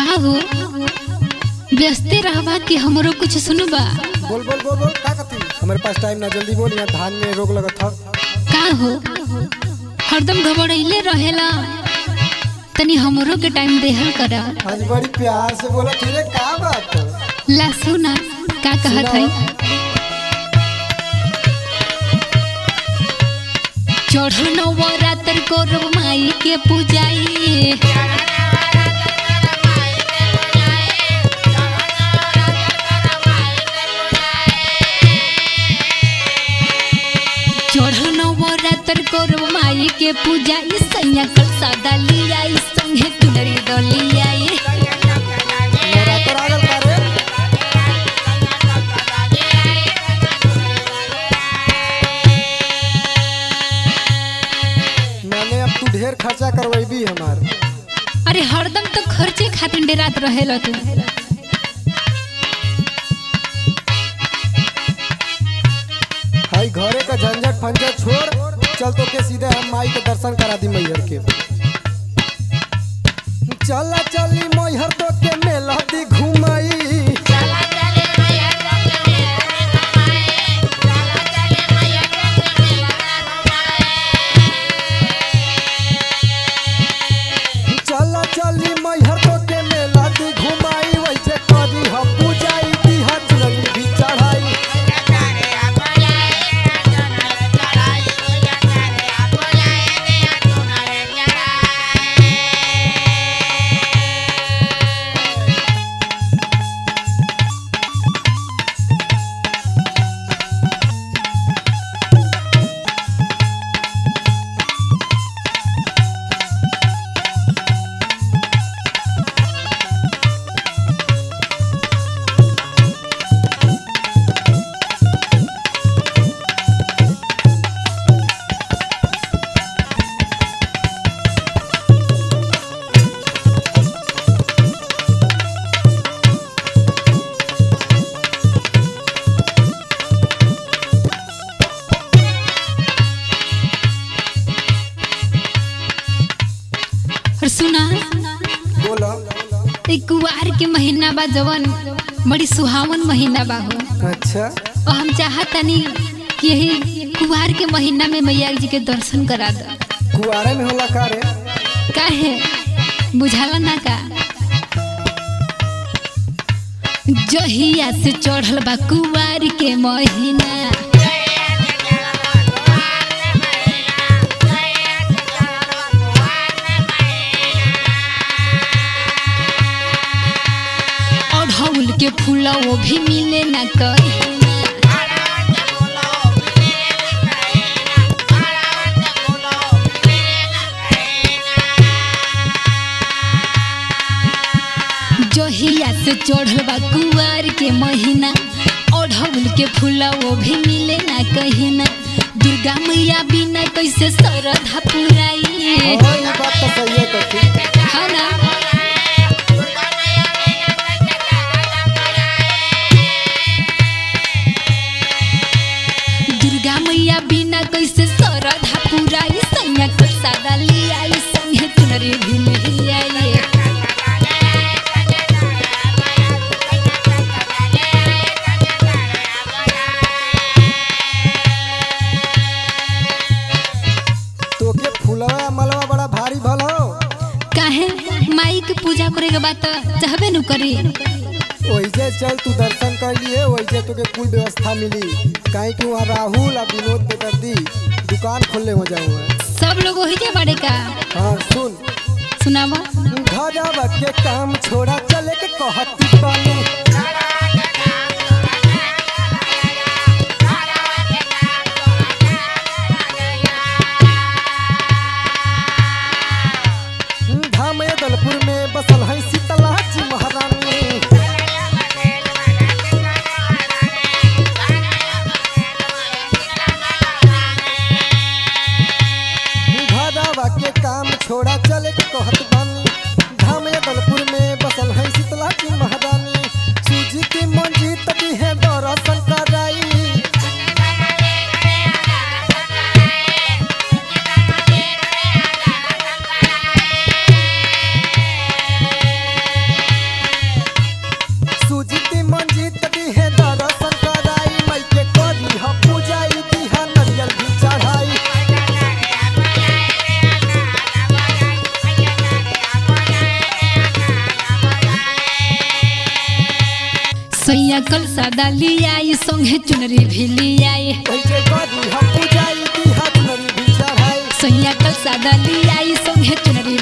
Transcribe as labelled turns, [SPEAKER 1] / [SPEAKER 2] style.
[SPEAKER 1] हो व्यस्ते रहबा कि हमरो कुछ सुनबा
[SPEAKER 2] बोल बोल बोल बोल का कथी हमारे पास टाइम ना जल्दी बोल यहाँ धान में रोग लगत था
[SPEAKER 1] का हो हरदम घबराइले रहेला तनी हमरो के टाइम देहल करा
[SPEAKER 2] आज बड़ी प्यार से बोला तेरे का बात है?
[SPEAKER 1] ला सुना का कहत है चढ़ल नवरात्र करब माई के पूजाई चढ़ल नवरात्र करब माई के पूजा ई सैया कल सादा लिया ई संगे तुनरी डलिया
[SPEAKER 2] नवरात्र आ गल का रे मैंने अब तू ढेर खर्चा करवेबी हमार
[SPEAKER 1] अरे हरदम तो खर्चे खातिर डेरात रहेला तू
[SPEAKER 2] हाई घरे का झंझट फंझट छोड़ चल तो के सीधे हम माई के दर्शन करा दी मैहर के चला चली मैहर तो के मेला दी घुमाई चला चली मैहर तो के मेला दी घुमाई वैसे करी ह पूजाई दी ह चुनरी भी चढ़ाई
[SPEAKER 1] और सुना
[SPEAKER 2] बोला
[SPEAKER 1] ई कुवार के महीना बा जवन बड़ी सुहावन महीना बा हो
[SPEAKER 2] अच्छा
[SPEAKER 1] और हम चाहतनी कि यही कुवार के महीना में मैया जी के दर्शन करा द
[SPEAKER 2] कुआरे में होला का रे
[SPEAKER 1] काहे बुझाला ना का जहिया से चढ़ल बा कुवार के महीना अढ़ौल के फूल वो भी मिले ना कहीं जहिया से चढ़ल बा कुवार के महीना अढ़ौल के फूला वो भी मिले ना कहीं ना दुर्गा मैया बिना कैसे सरधा पुराई
[SPEAKER 2] हाँ ये बात तो सही है कथी
[SPEAKER 1] है ना दुर्गा मैया बिना कैसे सरधा पुराई सैया के सादा लिया संगे तुनरे भी लिया
[SPEAKER 2] तोके फुलवा मलवा बड़ा भारी भल हो
[SPEAKER 1] काहे माई के पूजा करे के बाद तो चाहबे नु करी
[SPEAKER 2] वैसे चल तू दर्शन कर लिए वैसे तोके कुल व्यवस्था मिली काहे कि वहाँ राहुल और विनोद बेदर्दी दुकान खोलने हो जाऊँ
[SPEAKER 1] सब लोग वही जे बड़े का
[SPEAKER 2] हाँ सुन
[SPEAKER 1] सुनावा
[SPEAKER 2] घरवा के काम छोड़ा चले के कहती बानी धाम दलपुर में बसल है शीतला जी महारानी घरवा के काम छोड़ा चले के कहत बानी धाम दलपुर में बसल है शीतला जी महारानी सूजी की मंजी तभी है दर्शन कराई
[SPEAKER 1] सैया कल सादा लियाई संगे चुनरी भी लियाई
[SPEAKER 2] कैसे करी हम पूजाई दी हाथ नरी भी चढ़ाई
[SPEAKER 1] सैया कल सादा लियाई संगे चुनरी